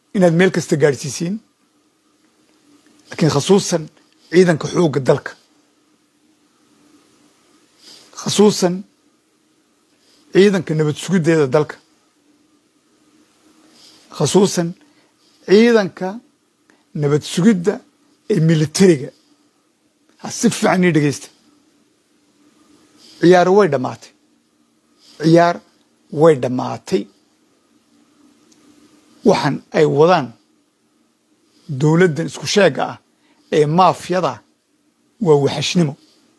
inaad meel kasta gaadhsiisiin laakiin khasuusan ciidanka xoogga dalka khasuusan ciidanka nabad sugiddeeda dalka khasuusan ciidanka nabad sugidda ee militariga ha si fiican ii dhegeysta ciyaaro way dhammaatay ciyaar way dhammaatay waxaan ay wadaan dowladdan isku sheegga ah ee maafyada waa waxashnimo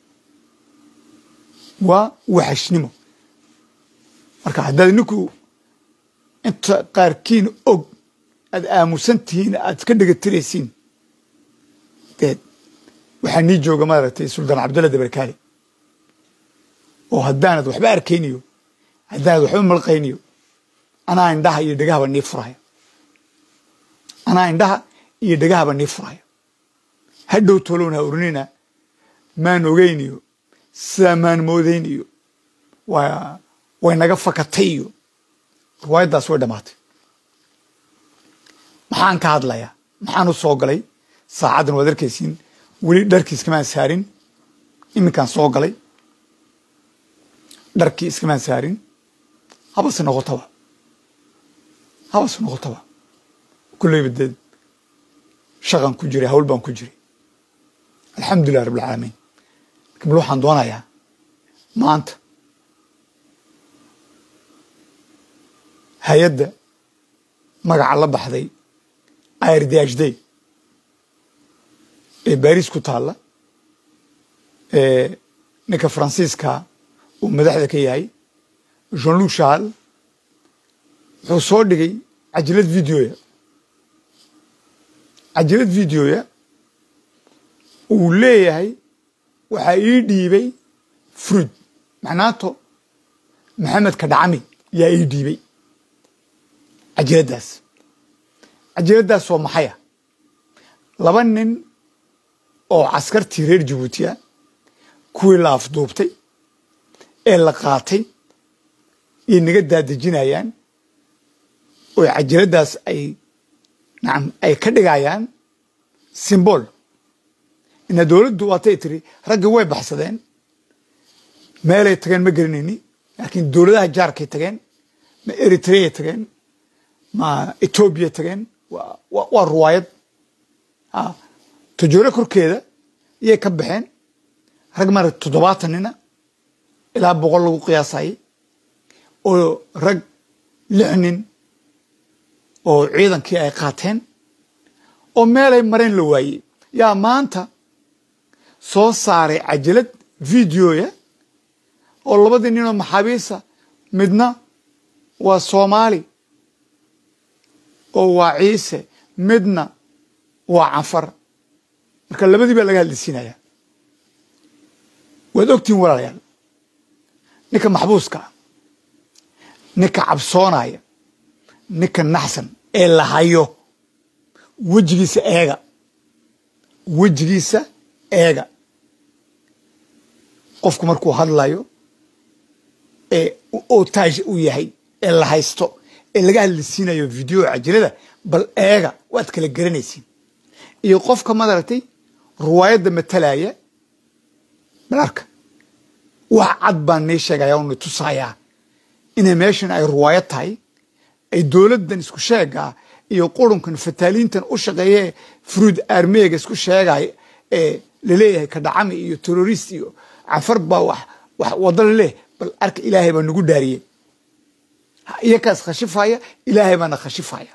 waa waxashnimo marka haddaad ninku inta qaarkiin og aad aamusan tihiin aad iska dhegatiraysiin deed waxaa nii jooga maaragtay suldaan cabdulla dabarkaali oo haddaanad waxba arkayniyo haddaanad waxba malqayniyo anaa indhaha iyo dhegahaba nii furaya anaa indhaha iyo dhegahaba nii furaya hadhow tolowna ha oranina maan ogeyniyo sidaa maan moodayniyo waa way naga fakatay iyo riwaayaddaas way dhammaatay maxaan ka hadlayaa maxaan u soo galay saacaddan waad arkaysiin weli dharkii iskamaan saarin iminkaan soo galay dharkii iskamaan saarin habase noqotaba habase noqotaba kulleyba deed shaqan ku jiray hawl baan ku jiray alxamdulilah rabbilcaalamiin lakin bal waxaan doonayaa maanta hay-adda magaca la baxday irdhday ee baris ku taalla ee ninka faransiiska uu madaxda ka yahay jean luc shal wuxuu soo dhigay cajilad videoya cajilad videoya uu leeyahay waxaa ii dhiibay fruid macnaato maxamed kadhacami yaa ii dhiibay cajiladdaas cajiladdaas oo maxaya laba nin oo caskartii reer jabuutiya kuwii la afduubtay ee la qaatay iyo naga daadejinayaan oo cajiladdaas ay nacam ay ka dhigayaan simbool ina dowladdu waatay tiri raggi way baxsadeen meelay tageen ma gelinayni laakiin dowladaha jaarkay tageen ma eritreay tageen ma etoobiya tageen waa ruwaayad tajoore korkeeda iyay ka baxeen rag mara toddobaatan nina ilaa boqol lagu qiyaasayay oo rag lix nin oo ciidankii ay qaateen oo meelay mareen la waayey yaa maanta soo saaray cajalad videoya oo labadii ninoo maxaabiista midna waa soomaali oo waa ciise midna waa canfar marka labadii baa laga hadlisiinaya waad ogtihin walaalayaal ninka maxbuuska ah ninka cabsoonaya ninka naxsan ee la hayo wejigiisa eega wejigiisa eega qofku markuu hadlayo ee otaaj uu yahay ee la haysto ee laga hadlisiinayo video cajilada bal eega waad kala garanaysiin iyo qofka madaragtay ruwaayadda matalaya bal arka wax cad baan nii sheegaya o ni tusayaa inay meeshan ay ruwaayad tahay ay dowladdan isku sheegaa iyo qurunkan fataaliintan u shaqeeyee fruid armeega isku sheegay ee laleeyahay kadhacami iyo terrorist iyo cafar baa wax wax wada laleh bal arka ilaahay baa nagu dhaariyey iyakaas khashifaya ilaahay baana khashifaya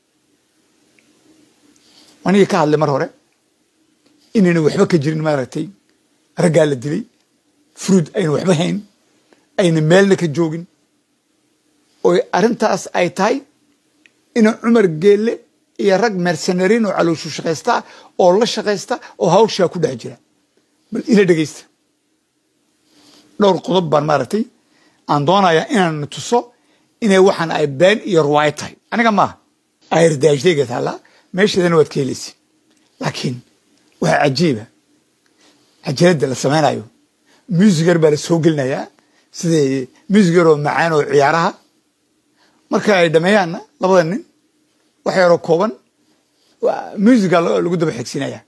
anigii ka hadlay mar hore inayna waxba ka jirin maaragtay raggaa la dilay fruid ayna waxba hayn ayna meelna ka joogin oo arrintaas ay tahay ina cumar geelle iyo rag mercenarin oo calooshu shaqaysta oo la shaqaysta oo hawshaa ku dhex jira bal ila dhegeysta dhowr qodob baan maaragtay aan doonayaa inaan tuso inay waxaan ay been iyo ruwaayo tahay aniga maaha ayrdaajdayga taallaa meesheedana waad ka helaysa laakiin waxaa cajiiba cajaladda la samaynayo musigar baa la soo gelinayaa siday musigar oo macaan oo ciyaaraha marka ay dhameeyaanna labada nin wax yaroo kooban musica lagu daba xigsinaya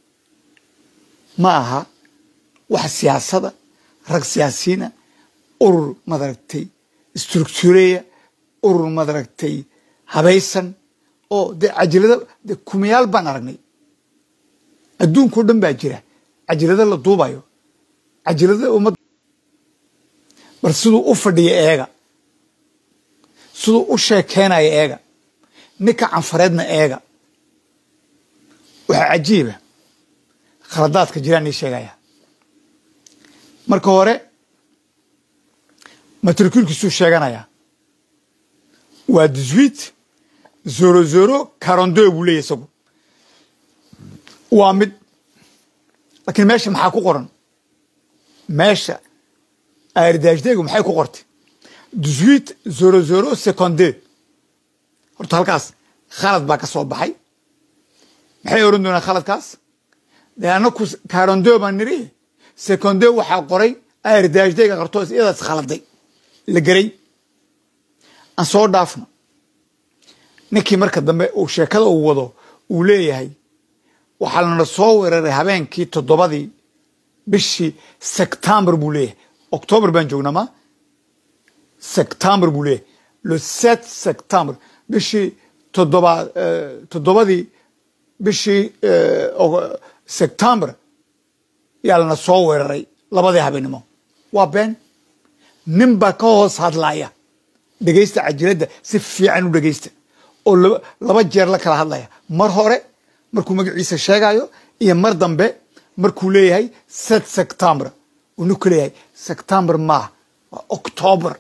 ma aha wax siyaasada rag siyaasiyiina urur madaragtay structureya urur madaragtay habaysan oo dee cajilada de kumayaal baan aragnay adduunkao dhan baa jira cajilada la duubayo cajilada ummad bal siduu u fadhiya eega siduu u sheekeynayo eega ninka canfareedna eega waxaa cajiiba khaladaadka jiraan ii sheegaya marka hore matrikuulkiisuu sheeganaya waa dixuit zero zero caronde buu leeyahy isagu waa mid laakiin meesha maxaa ku qoran meesha airdaashdegu maxay ku qortay dixuit zero zero seconde horta halkaas khalad baa ka soo baxay maxay oran doonaan khaladkaas dee anaku caronde baan niri seconde waxaa qoray airdaashdega qartoos iyadaas khaladay la geray aan soo dhaafno ninkii marka dambe uu sheekada uu wado uu leeyahay waxaa lana soo weeraray habeenkii toddobadii bishii sectembar buu leeyahay octoobar baan joognaa ma sectembar buu leeyahay le sept sectembre bishii toddoba toddobadii bishii sectembar yaa lana soo weeraray labadii habeenimo waa been nin baa ka hoos hadlaya dhegaysta cajiladda si fiican u dhegaysta oo laba jeer la kala hadlaya mar hore markuu magaciisa sheegayo iyo mar dambe markuu leeyahay set sectember unu ku leeyahay sectember maaha waa octoobar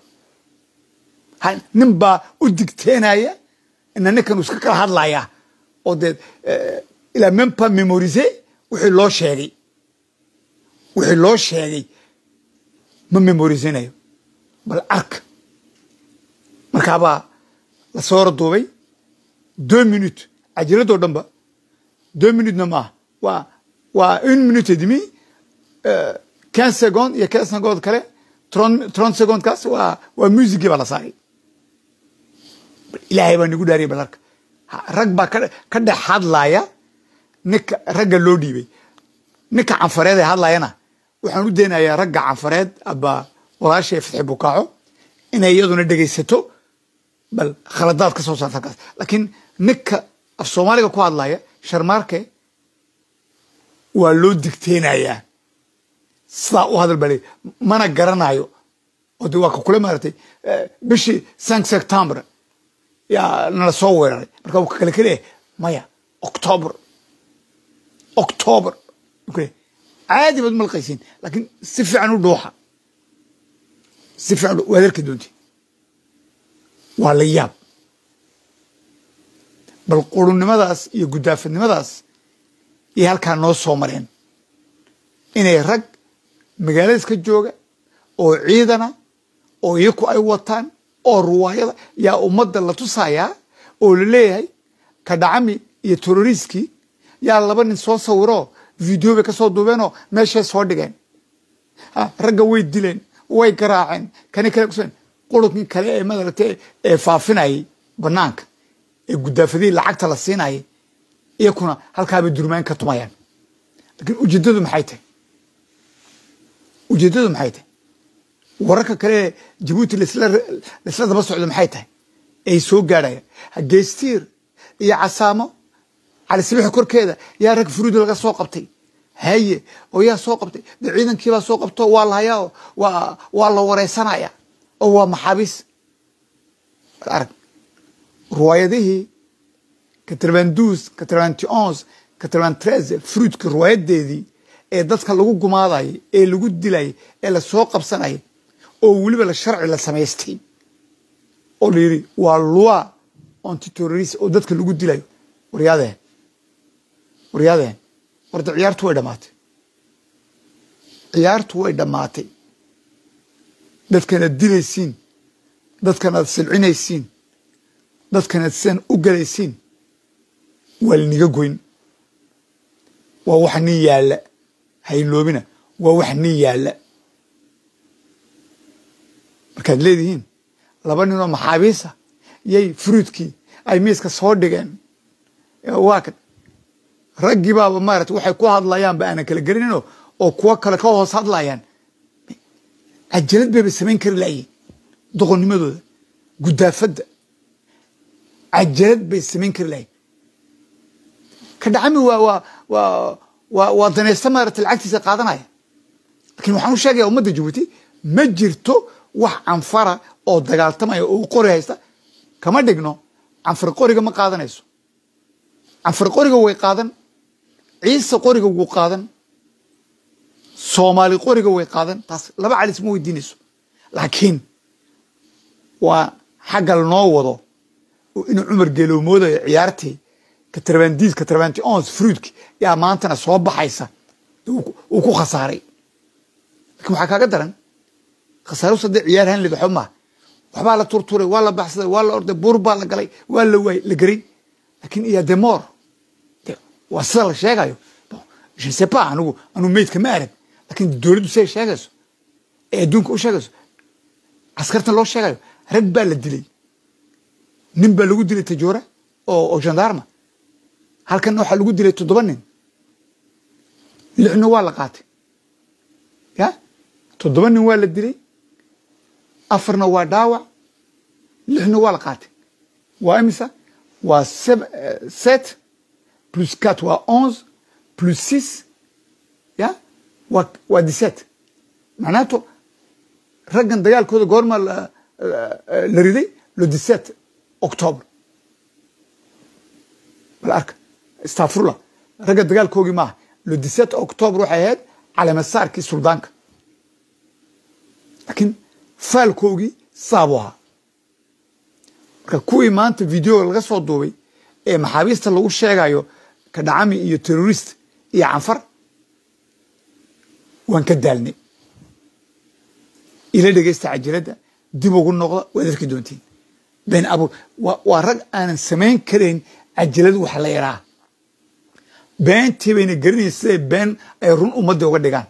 nin baa u digteenaya ina ninkan uu iska kala hadlaya oo dee ilaa même pas mémorise wixii loo sheegay wixii loo sheegay ma memorisanayo bal arka markaabaa la soo raduubay deux minutes cajiladoo dhanba deux minutesna maaha waa waa une minute et demi quinze secondes iyo quinze secondes kale trente secondes kaas waa waa musicii baa la saaray ilaahay baa nigu dhaariyay bal arka rag baa ka dhex hadlaya ninka ragga loo dhiibay ninka canfareed ee hadlayana waxaan u daynayaa ragga canfareed aba walaashay fatxi bukaaco inay iyaduna dhegaysato bal khaladaad ka soo saarta halkaas laakiin ninka af soomaaliga ku hadlaya sharmaarke waa loo digteenayaa sidaa u hadal baa le mana garanayo oo de waa ka kule maaratay bishii cinq septembre yaa nala soo weeraray marka uu kale ka leeyahay maya octoober octoober kule caadi baad malqaysiin laakiin si fiican u dhuuxa si fiican waad arki doonti waa la yaab bal qurunimadaas iyo guddaafadnimadaas iyo halkaa noo soo mareen inay rag magaaladaas ka jooga oo ciidana oo iyaku ay wataan oo ruwaayada yaa ummadda la tusayaa oo la leeyahay kadhacami iyo teroriskii yaa laba nin soo sawiroo video bay ka soo duubeenoo meeshay soo dhigeen ragga way dileen way garaaceen kani kale kusen qurubkii kale ee madaragtay ee faafinayay banaanka ee guddaafadihii lacagta la siinayay iyakuna halkaabay durmaan ka tumayaan lakiin ujeeddadu maxay tahay ujeeddadu maxay tahay wararka kale ee jabuuti laisla daba socdo maxay tahay ay soo gaadhayaan hageystiir iyo casaamo cali sabiixi korkeeda yaa rag furuudi laga soo qabtay haye oo yaa soo qabtay de ciidankiibaa soo qabto waa la hayaa waa waa la wareysanaya oo waa maxaabiis arag ruwaayadihii katrevandus katrevanti onze katrevantreze fruudka ruwaayadeedii ee dadka lagu gumaadayay ee lagu dilayay ee lasoo qabsanayay oo weliba la sharci la samaystay oo la yidhi waa loi antiterrorist oo dadka lagu dilayo waryaadeen waryaadeen warda ciyaartu way dhammaatay ciyaartu way dhammaatay dadkanaad dilaysiin dadkanaad silcinaysiin dadkanaad sidan u galaysiin waa laniga goyn waa wax nin yaalla hayloobina waa wax nin yaalla markaad leedihiin laba ninoo maxaabiisa yay fruudkii ay miiska soo dhigeen waa kan raggii baaba maarata waxay ku hadlayaanba aanan kala gelinino oo kuwo kale ka hoos hadlayaan cajalad bayba samayn kari laayiin doqonnimadooda gudaafadda cajalad bay samayn kari laayiin ka dhacami waa waa waa waa waa danaysta maarata lacagtiisa qaadanaya lakin waxaan u sheegaya ummadda jabuuti ma jirto wax canfara oo dagaaltamaya oo qori haysta kama dhigno canfar qoriga ma qaadanayso canfar qoriga way qaadan ciise qoriga wuu qaadan soomaali qoriga way qaadan taas laba calis ma weydiinayso laakiin waa xagga lanoo wado oo inuu cumar geelow moodayo ciyaartii katarbandiis katarbanti ons fruitki yaa maantana soo baxaysa uu ku khasaaray lakin waxaa kaaga daran khasaaro sadee ciyaar han lid waxba maaha waxbaa la turturay waa la baxsaday waa la orday buur baa la galay waa la waayey la geray lakin iya demor waa sida la sheegayo je ne sais pas anigu anuu meydka ma arag lakin dowladdu siday sheegayso ee adduunka u sheegayso askartan loo sheegayo rag baa la dilay nin baa lagu dilay tajoora oo oo gendarma halkanna waxaa lagu dilay toddoba nin lixna waa la qaatay ya toddoba nin waa la dilay afarna waa dhaawac lixna waa la qaatay waa imisa waa sept plus quatre waa onze plus six ya waa waa dix-sept macnaato raggan dagaalkooda goorma la riday le dix-sept octobre bal arka stafurla ragga dagaalkoogii maaha le dix-sept octobre waxay ahayd calamasaarkii suldaanka laakiin faalkoogii saabu ahaa marka kuwii maanta videoga laga soo duubay ee maxaabiista lagu sheegayo kadhacami iyo terrorist iyo canfar waan ka daalnay ila dhegaysta cajiradda dib ugu noqda waad arki doontiin been abuur waa rag aanan samayn karayn cajalad wax la yaraa beentii bayna garanayn siday been ay run ummadda uga dhigaan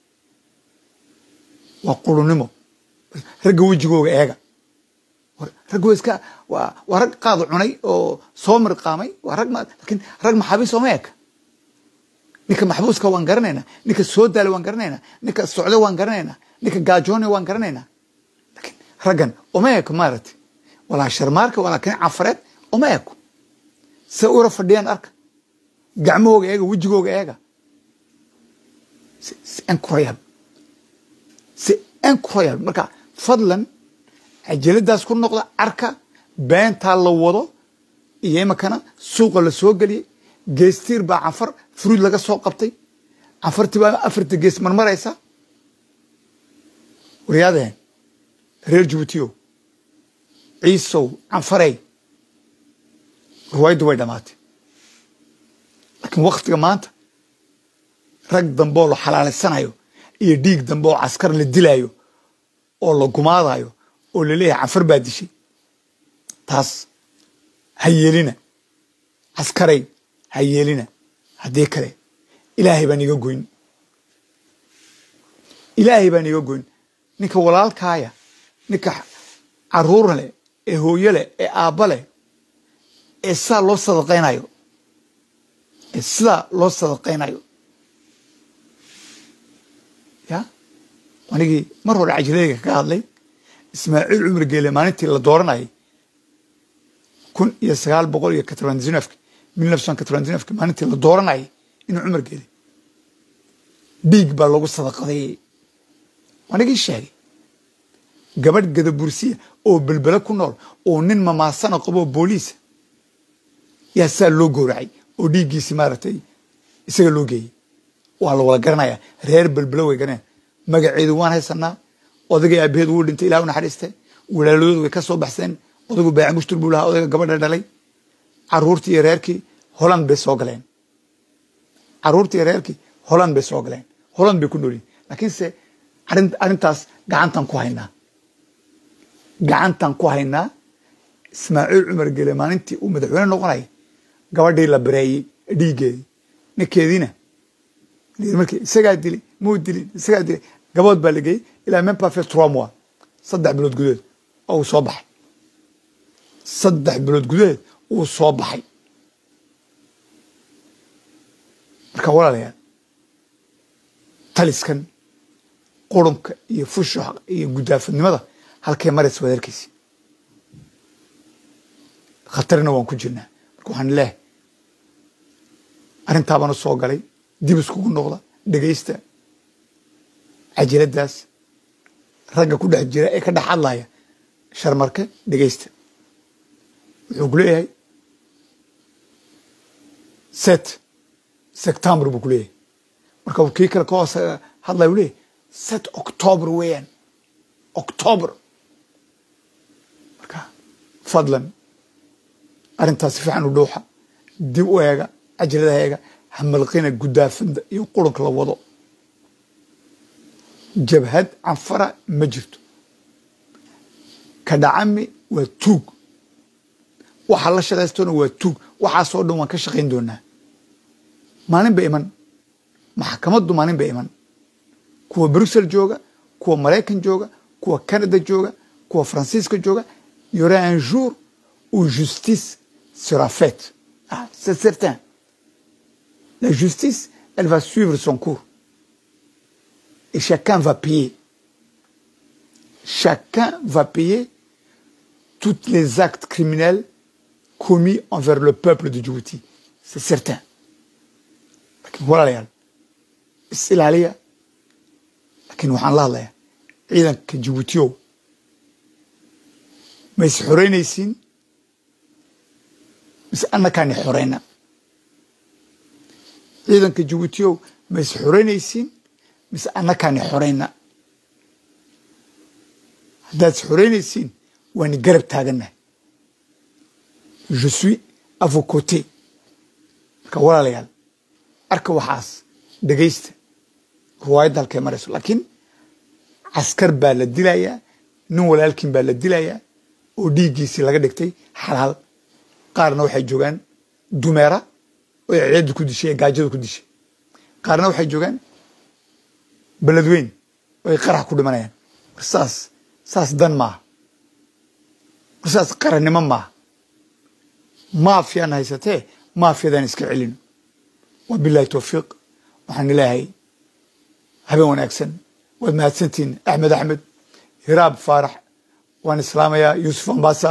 waa qulunimo ragga wejigooga eega ragg wa iska waa rag qaad cunay oo soo mirqaamay waa rag lakin rag maxaabiis ooma eka ninka maxbuuska waan garanaynaa ninka soo daala waan garanaynaa ninka socdo waan garanaynaa ninka gaajoone waan garanaynaa lakin raggan oma eko maaragtay walaa sharmaarka walaa kan cafareed oma eko se ura fadhiyaan arka gacmahooga eega wejigooga eega incroyable si incroyable marka fadlan cajaladaas ku noqda arka beentaa la wado iyo imakana suuqa la soo geliyey geestiir baa canfar fruud laga soo qabtay canfartii baa afarta gees marmaraysa waryaadeen reer jabuutiyo ciisow canfarey ruwaayaddu way dhamaatay laakiin waktiga maanta rag dambe oo la xalaalaysanayo iyo dhiig dambe oo caskar la dilaayo oo la gumaadayo oo laleeyahay canfar baa dishay taas ha yeelina caskaray ha yeelina haddii kale ilaahay baan iga goyn ilaahay baan iga goyn ninka walaalkaaya ninka caruur leh ee hooyo leh ee aabba leh ee sidaa loo sadaqaynayo ee sidaa loo sadaqaynayo ya anigii mar hore cajiladayga kaga hadlay ismaaciil cumar geele maalintii la dooranayay kun iyo sagaal boqol iyo katrandinafki mil nefson katrandinafki maalintii la dooranayay inuu cumar geele dhiig baa lagu sadaqadeeyey anigii sheegay gabadh gadabursiya oo belbele ku nool oo nin mamaasana qaboo booliisa yaa saa loo gowracay oo dhiiggiisi maaragtay isaga loo geeyey waa la wada garanaya reer belbele way garanaya magaceedu waan haysanaa odagay aabaheed wuu dhintay ilah u naxariiste walaaladoodu way ka soo baxseen odagu baaci mushtur buu lahaa odayga gabadha dhalay caruurtii iyo reerkii holand bay soo galeen caruurtii iyo reerkii holand bay soo galeen holand bay ku noolyihin laakiinse arrintaas gacantan ku haynaa gacantan ku haynaa ismaaciil cumar gele maalintii uu madaxweyne noqonaya gabadhii la bareeyey dhiiggeedii ninkeediina markii isagaa dilay muu dilin isagaa dilay gabood baa la geeyey ilaa même pas fait trois mois saddex bilood gudaheed oo uu soo baxay saddex bilood gudaheed wuu soo baxay marka walaalayaal taliskan qurunka iyo fushuxa iyo gudaafadnimada halkay maraysa waad arkaysi khatarina waan ku jirnaa marka waxaan leehay arrintaabana soo galay dib iskugu noqda dhegaysta cajiladdaas ragga ku dhex jira ee ka dhex hadlaya sharmarke dhegaysta wuxuu ku leeyahay set september buu ku leeyahay marka uu kii kale ka hoos hadlaya u leeyahay set october weeyaan october marka fadlan arrintaas si fiican u dhuuxa dib u eega cajaladaha eega hamalqina gudaafada iyo qurunka la wado jabhad canfara ma jirto kadhacami waa tuug waxa la shaqaystona waa tuug waxaasoo dhan waan ka shaqayn doonaa maalin ba iman maxkamaddu maalin ba iman kuwa brussel jooga kuwa maraykan jooga kuwa canada jooga kuwa faransiiska jooga yora un jour où justice sera faite ah, c'est certain la justice elle va suivre son cours et chacun va payer chacun va payer tous les actes criminels commis envers le peuple de Djibouti c'est certain walaalayaal is ilaaliya laakiin waxaan la hadlayaa ciidanka jibuutiyow ma is xoreynaysiin mise annakaani xoreyna ciidanka jibuutiyow ma is xoreynaysiin mise annakaani xoreyna haddaad is xoreynaysiin waani garab taagannahay je suis à vos côtés marka walaalayaal arka waxaas dhegaysta ruwaayadda halkay marayso laakiin caskar baa la dilayaa nin walaalkiin baa la dilayaa oo dhiiggiisii laga dhigtay xalaal qaarna waxay joogaan dumeera oo ceedda ku dishay ee gaajada ku dishay qaarna waxay joogaan beledweyn oo ay qarax ku dhimanayaan war saas saas dan maaha war saas qarannimo maaha maafiyaan haysatee maafiyadaan iska celino wabilahi towfiiq waxaan ilaahay habeen wanaagsan waad mahadsantihiin axmed axmed hiraab faarax waan islaamayaa yuusuf ambasa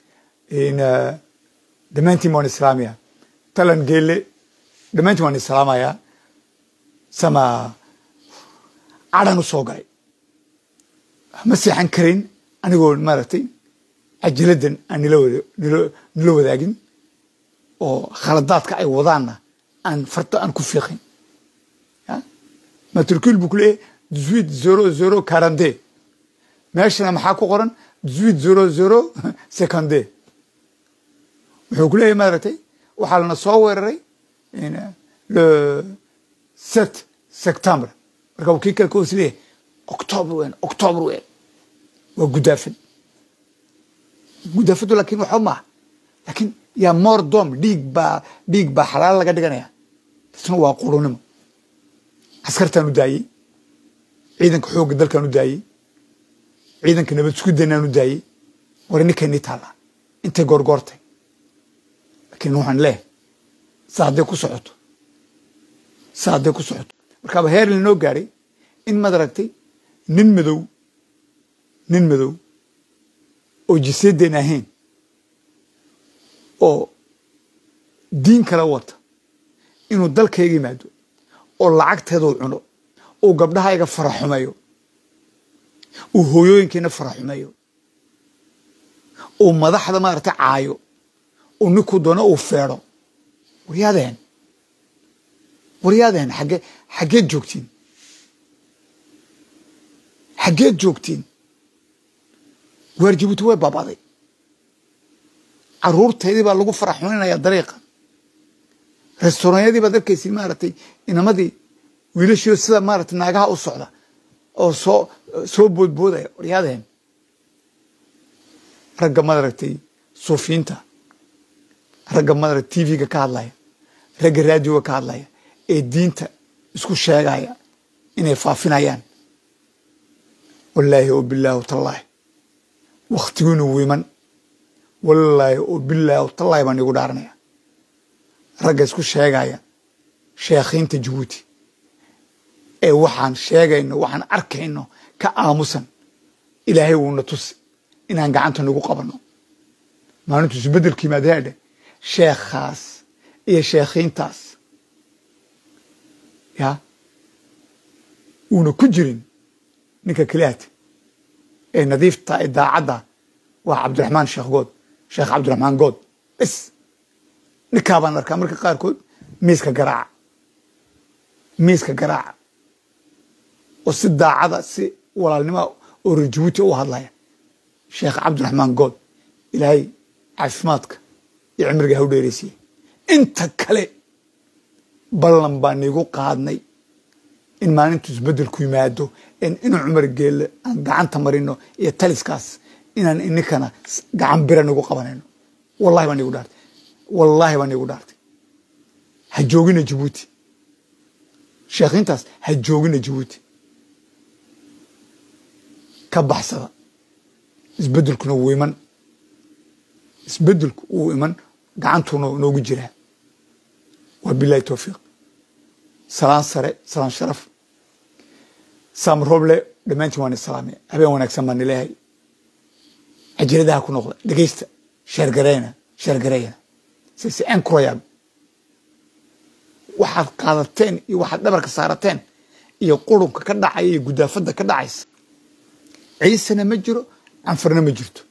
dhammaantiin waan islaamayaa talan geele dhammaantiin waan islaamayaa sama cadhan u soo galay ma seexan karayn anigoo maaragtay cajiladan aan nila wadaagin oo khaladaadka ay wadaanna aan farta aan ku fiiqin matricule buu ku leeyahay dixuit zero zero quarante meeshana maxaa ku qoran dixuit zero zero seconde wuxuu ku leeyahay maaragtay waxaa lana soo weeraray le sept septembre marka uu kii kale ka hoos leeyahay october weyn october weyn waa gudaafad gudaafadu laakiin waxba maaha laakiin yaa moor dom dhiig baa dhiig baa xalaal laga dhiganaya tasna waa qurunimo askartaan u daayey ciidanka xoogga dalkaan u daayey ciidanka nabad iskudanaan u daayey war ninkaynii taallaa intay goorgoortay laakiin waxaan leehay sa hadday ku socoto sa hadday ku socoto markaaba heer lanoo gaaray in madaragtay nin madow nin madow oo jiseedeen ahayn oo diin kala wata inuu dalkayga yimaado oo lacagteeduu cuno uu gabdhahayga fara xumeeyo uu hooyooyinkiina fara xumeeyo uu madaxda maaragtay caayo uu ninkuu doono uu feedho waryaadeen waryaadeen xagge xaggeed joogtiin xaggeed joogtiin waar jabuuti way baabaday caruurtaydii baa lagu fara xumaynayaa dariiqa restauranyadii baad arkaysin maaragtay inamadii wiilashio sida maaragtay naagaha u socda oo soo soo boodboodaya waryaadeen ragga maaragtay suufiyiinta ragga maaragtay tv-ga ka hadlaya ragga raadioga ka hadlaya ee diinta isku sheegaya inay faafinayaan wallaahi o bilaahi tallaahi wakhtigiinu wiiman wallaahi oo bilaahi oo tallaahi baan iigu dhaaranaya ragga isku sheegaya sheekhiinta jabuuti ee waxaan sheegayno waxaan arkayno ka aamusan ilaahay wuuna tusi inaan gacanta nagu qabanno maalintu isbeddelka yimaadaadhe sheekhaas iyo sheekhiintaas ya uuna ku jirin ninka keliyaata ee nadiifta ee daacadda waa cabdiraxmaan sheekh good sheekh cabdiraxmaan good bes ninkaa baan arkaa marka qaarkood miiska garaaca miiska garaaca oo si daacada si walaalnimoa oo reer jabuuti u hadlaya sheekh cabdiraxmaan good ilaahay caafimaadka iyo cimriga ha u dheeraysiye inta kale ballan baan iigu qaadnay in maalintu isbeddelku yimaado inuu cumar geelle aan gacanta marino iyo taliskaas inaan ininkana gacan bira nagu qabanayno wallahi baan iigu dhaartay wallaahi baan iigu dhaartay ha joogina jabuuti sheekhiintaas ha joogina jabuuti ka baxsada isbeddelkuna wuu iman isbeddelku wuu iman gacantuuna noogu jiraa waa bilahi towfiiq salaan sare salaan sharaf saam roble dhammaantiin waan islaamay habeen wanaagsan baan ileehay cajaladaha ku noqda dhegeysta sheergareyna sheergareeyana sise enkurayaan waxaad qaadateen iyo waxaad dhabarka saarateen iyo qurunka ka dhacaya iyo gudaafadda ka dhacaysa ciisena ma jiro canfarna ma jirto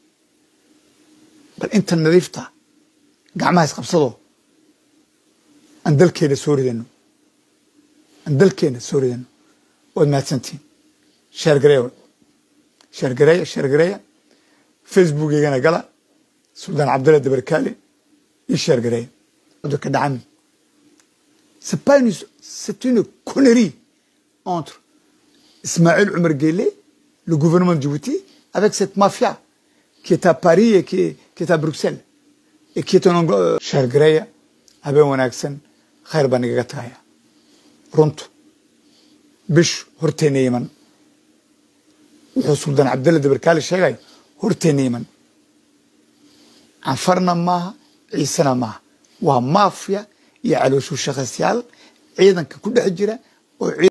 bal inta nadiifta gacmaha isqabsadoo aan dalkeena soo ridano aan dalkeena soo ridano waad mahadsantihin sheergareeya sheergareeya sheergareeya facebookeygana gala suldaan cabdalla dabarkaale iyo sheergareeya ka dhacami c'est pas une c'est une connerie entre Ismaël Omar Guelleh le gouvernement de Djibouti avec cette mafia qui est à Paris et qui est, qui est à Bruxelles et qui est en anglais sheergareeya habeen wanaagsan khayr baan igaga tagaya runtu bish horteena iman wuxuu suldaan cabdalla dabarkaale sheegay horteena iman canfarna maaha ciisena maaha waa mafia iyo calooshu shaqaysyaal ciidanka ku dhex jira oo